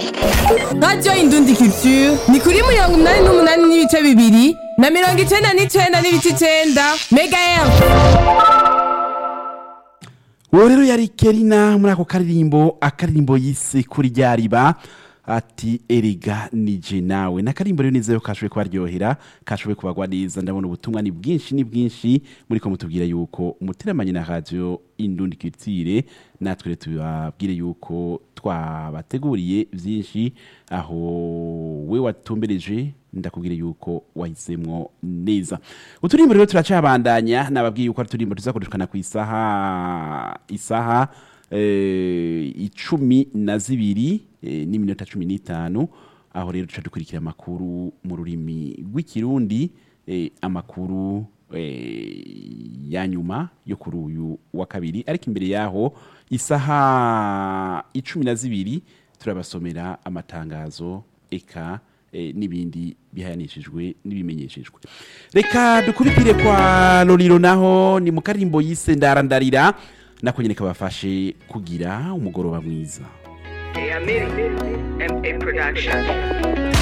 radiyo indundi culture ni kuri mirongo inani n'umunani n'ibice bibiri na mirongo icenda n'icenda n'ibice icenda mega efu uwo rero yari kerina muri ako karirimbo akaririmbo yise kuri rya riba ati erega nije nawe n'akarimbo rero nizero kashoboye kubaryohera kashoboye kubagwa neza ndabona ubutumwa ni bwinshi ni bwinshi muri ko mutubwira yuko umuteramanye na radio indundi culture natwe rero tubabwire yuko twabateguriye byinshi aho we watumbereje ndakubwire yuko wahisemwo neza uturimbo rero turacabandanya nababwiye yuko ari uturimbo tuzakoreshwana ku isaha isaha eh, icumi na zibiri eh, n'iminota cumi n'itanu aho rero tuca dukurikira amakuru mu rurimi rw'ikirundi eh, amakuru eh, ya nyuma yo kuri uyu wa kabiri ariko imbere yaho isaha icumi na zibiri turabasomera amatangazo eka eh, n'ibindi bihayanishijwe n'ibimenyeshejwe reka dukubitire kwa loriro naho ni mu karimbo yise ndarandarira nako nyene kabafashe kugira umugoroba mwiza Amiri, MA Production.